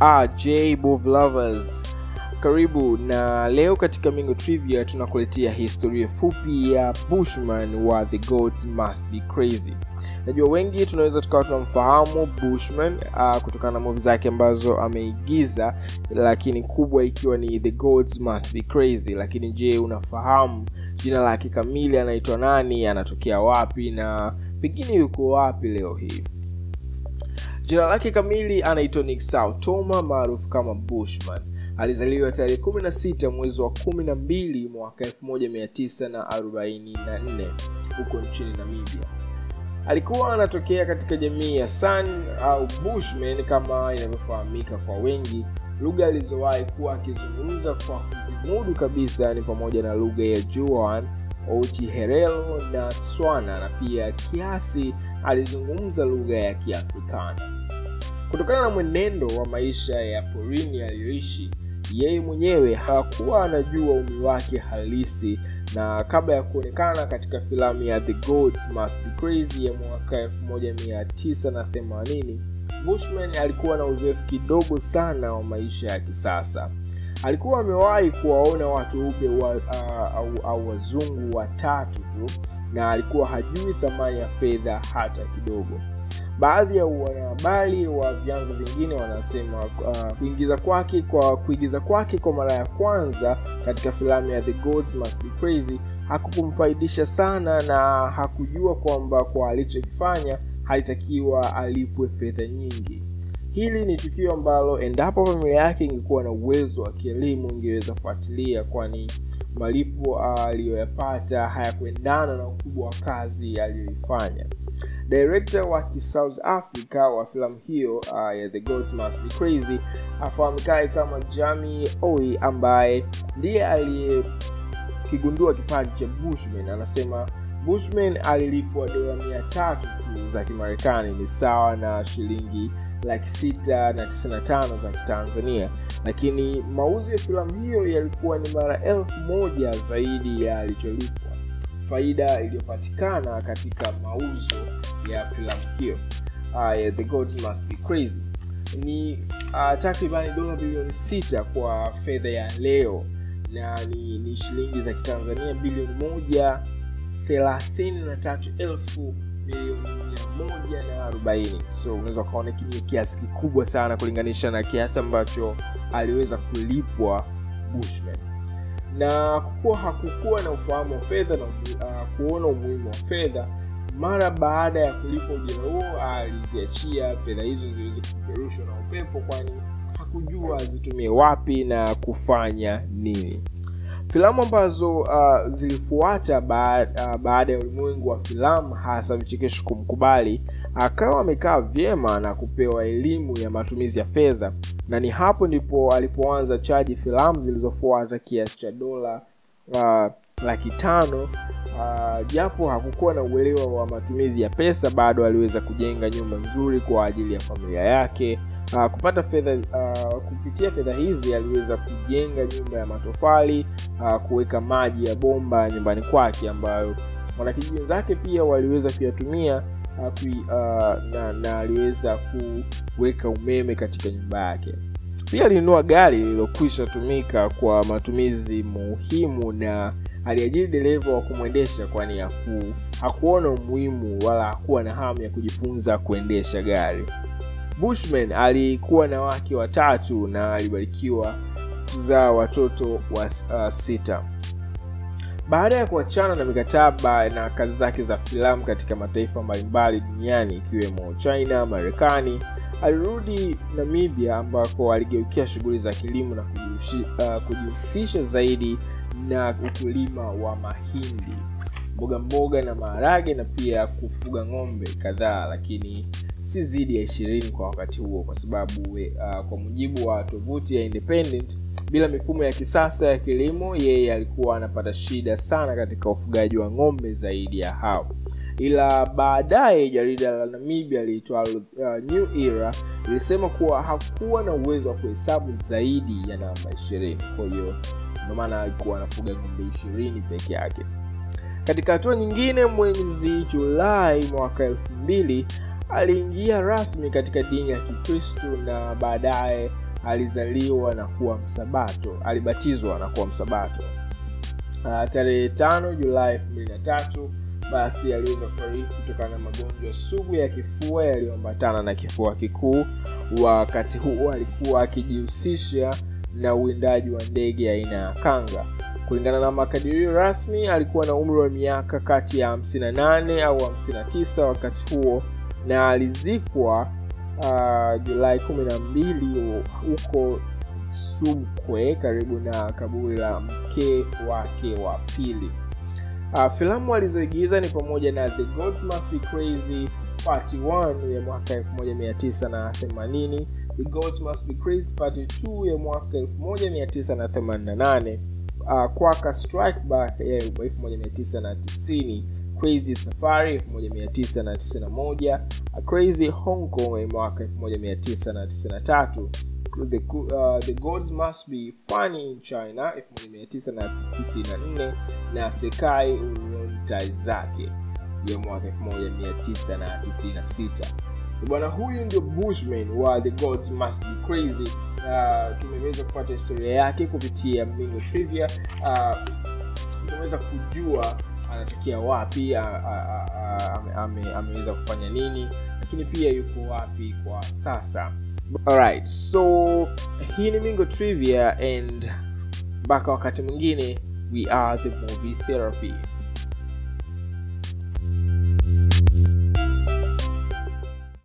RJ Bov Lovers, karibu na leo katika Mingo Trivia tunakuletea historia fupi ya Bushman wa The Gods Must Be Crazy. Najua wengi tunaweza tukawa tunamfahamu Bushman uh, kutokana na movie zake ambazo ameigiza, lakini kubwa ikiwa ni The Gods Must Be Crazy. Lakini je, unafahamu jina lake kamili, anaitwa nani, anatokea wapi na pengine yuko wapi leo hii? Jina lake kamili anaitwa Nick Toma maarufu kama Bushman. Alizaliwa tarehe 16 mwezi wa 12 mwaka 1944 huko nchini Namibia. Alikuwa anatokea katika jamii ya San au Bushmen kama inavyofahamika kwa wengi. Lugha alizowahi kuwa akizungumza kwa kuzimudu kabisa ni pamoja na lugha ya Juan, Ochiherero na Tswana na pia kiasi alizungumza lugha ya Kiafrikana. Kutokana na mwenendo wa maisha ya porini aliyoishi, yeye mwenyewe hakuwa anajua umri wake halisi, na kabla ya kuonekana katika filamu ya The Gods Must Be Crazy ya mwaka 1980, Bushman alikuwa na uzoefu kidogo sana wa maisha ya kisasa. Alikuwa amewahi kuwaona watu weupe wa, uh, au, au wazungu watatu tu na alikuwa hajui thamani ya fedha hata kidogo. Baadhi ya wanahabari wa vyanzo vingine wanasema uh, kuingiza kwake kwa kuigiza kwake kwa mara ya kwanza katika filamu ya The Gods Must Be Crazy hakukumfaidisha sana, na hakujua kwamba kwa alichokifanya halitakiwa alipwe fedha nyingi. Hili ni tukio ambalo endapo familia yake ingekuwa na uwezo wa kielimu ingeweza kufuatilia, kwani malipo aliyoyapata hayakuendana na ukubwa wa kazi aliyoifanya. Director wa South Africa wa filamu hiyo uh, ya The Gods Must Be Crazy afahamikaye kama Jamie Oi, ambaye ndiye aliyekigundua kipaji cha Bushman, anasema Bushman alilipwa dola mia tatu tu za Kimarekani, ni sawa na shilingi laki sita na tisini na tano za Kitanzania, lakini mauzo ya filamu hiyo yalikuwa ni mara elfu moja zaidi ya alicholipwa. Faida iliyopatikana katika mauzo ya filamu hiyo uh, ya The Gods Must Be Crazy ni uh, takribani dola bilioni sita kwa fedha ya leo na ni, ni shilingi za Kitanzania bilioni moja thelathini na tatu elfu milioni mia moja na arobaini. So unaweza ukaona ni kiasi kikubwa sana kulinganisha na kiasi ambacho aliweza kulipwa Bushman na kwa kuwa hakukuwa na ufahamu wa fedha na uh, kuona umuhimu wa fedha, mara baada ya kulipa ujira huo aliziachia fedha hizo ziweze kupeperushwa na upepo, kwani hakujua azitumie wapi na kufanya nini. Filamu ambazo uh, zilifuata baada, uh, baada ya ulimwengu wa filamu hasa vichekesho kumkubali, akawa amekaa vyema na kupewa elimu ya matumizi ya fedha, na ni hapo ndipo alipoanza chaji filamu zilizofuata kiasi cha dola uh, laki tano. Uh, japo hakukuwa na uelewa wa matumizi ya pesa, bado aliweza kujenga nyumba nzuri kwa ajili ya familia yake. Uh, kupata fedha uh, kupitia fedha hizi aliweza kujenga nyumba ya matofali uh, kuweka maji ya bomba nyumbani kwake ambayo wanakijiji wenzake pia waliweza kuyatumia uh, kui, uh, na, na aliweza kuweka umeme katika nyumba yake. Pia alinunua gari lililokwisha tumika kwa matumizi muhimu na aliajiri dereva wa kumwendesha, kwani haku, hakuona umuhimu wala hakuwa na hamu ya kujifunza kuendesha gari. Bushman alikuwa na wake watatu na alibarikiwa kuzaa watoto wa uh, sita. Baada ya kuachana na mikataba na kazi zake za filamu katika mataifa mbalimbali duniani ikiwemo China, Marekani, alirudi Namibia ambako aligeukia shughuli za kilimo na kujihusisha uh, zaidi na ukulima wa mahindi, mboga mboga na maharage na pia kufuga ng'ombe kadhaa, lakini si zidi ya ishirini kwa wakati huo, kwa sababu uh, kwa mujibu wa tovuti ya Independent, bila mifumo ya kisasa ya kilimo, yeye alikuwa anapata shida sana katika ufugaji wa ng'ombe zaidi ya hao. Ila baadaye jarida la Namibia liitwa uh, New Era lilisema kuwa hakuwa na uwezo wa kuhesabu zaidi ya namba ishirini. Kwa hiyo ndio maana alikuwa anafuga ng'ombe ishirini peke yake. Katika hatua nyingine, mwezi Julai mwaka elfu mbili aliingia rasmi katika dini ya Kikristo na baadaye alizaliwa na kuwa msabato alibatizwa na kuwa msabato uh, tarehe tano julai elfu mbili na tatu basi aliweza kufariki kutokana na magonjwa sugu ya kifua yaliyoambatana na kifua kikuu wakati huo alikuwa akijihusisha na uwindaji wa ndege aina ya kanga kulingana na makadirio rasmi alikuwa na umri wa miaka kati ya 58 au 59 wakati huo na alizikwa uh, julai 12 huko sumkwe karibu na kaburi la mke wake wa pili uh, filamu alizoigiza ni pamoja na the gods must be crazy part 1 ya mwaka 1980 the gods must be crazy part 2 ya mwaka 1988 uh, kwaka strike back ya 1990 crazy safari 1991 A crazy hong kong ya mwaka 1993 the, uh, the gods must be funny in china 1994 na sekai urontai zake ya mwaka 1996 bwana huyu ndio bushman wa the gods must be crazy uh, tumeweza kupata historia yake kupitia mingo trivia uh, tumeweza kujua anatokea wapi a- a- a- ame- ame- ameweza kufanya nini lakini pia yuko wapi kwa sasa alright so hii ni mingo trivia and mpaka wakati mwingine we are the movie therapy